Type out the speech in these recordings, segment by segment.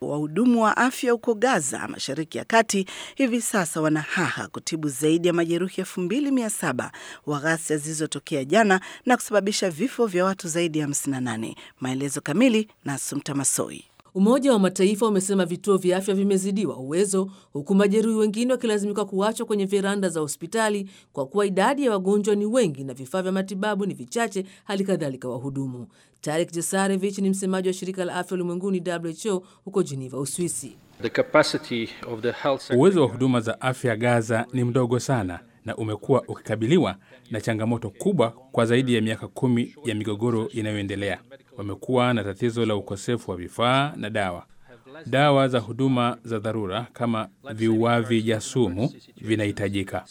Wahudumu wa afya huko Gaza, Mashariki ya Kati, hivi sasa wanahaha kutibu zaidi ya majeruhi elfu mbili mia saba wa ghasia zilizotokea jana na kusababisha vifo vya watu zaidi ya 58. Maelezo kamili na Sumta Masoi. Umoja wa Mataifa umesema vituo vya afya vimezidiwa uwezo, huku majeruhi wengine wakilazimika kuachwa kwenye veranda za hospitali kwa kuwa idadi ya wagonjwa ni wengi na vifaa vya matibabu ni vichache, hali kadhalika wahudumu. Tarik Jesarevich ni msemaji wa shirika la afya ulimwenguni WHO huko Geneva, Uswisi. Uwezo wa huduma za afya Gaza ni mdogo sana na umekuwa ukikabiliwa na changamoto kubwa kwa zaidi ya miaka kumi ya migogoro inayoendelea. Wamekuwa na tatizo la ukosefu wa vifaa na dawa. Dawa za huduma za dharura kama viuavi jasumu vinahitajika.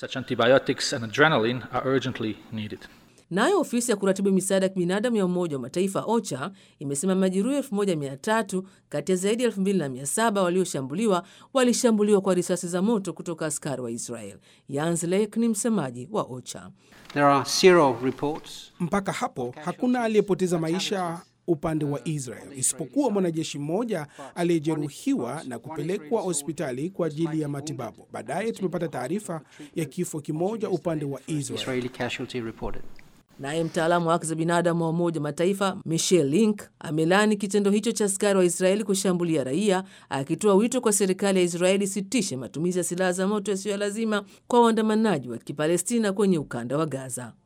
Nayo ofisi ya kuratibu misaada ya kibinadamu ya Umoja wa Mataifa OCHA imesema majeruhi 1300 kati ya zaidi ya 2700 walioshambuliwa walishambuliwa kwa risasi za moto kutoka askari wa Israel. Jens Lek ni msemaji wa OCHA. There are zero reports. Mpaka hapo hakuna aliyepoteza maisha upande wa Israel isipokuwa mwanajeshi mmoja aliyejeruhiwa na kupelekwa hospitali kwa ajili ya matibabu. Baadaye tumepata taarifa ya kifo kimoja upande wa Israel. Israeli casualty reported. Naye mtaalamu wa haki za binadamu wa Umoja wa Mataifa Michelle Link amelani kitendo hicho cha askari wa Israeli kushambulia raia, akitoa wito kwa serikali ya Israeli isitishe matumizi ya silaha za moto yasiyo ya lazima kwa waandamanaji wa Kipalestina kwenye ukanda wa Gaza.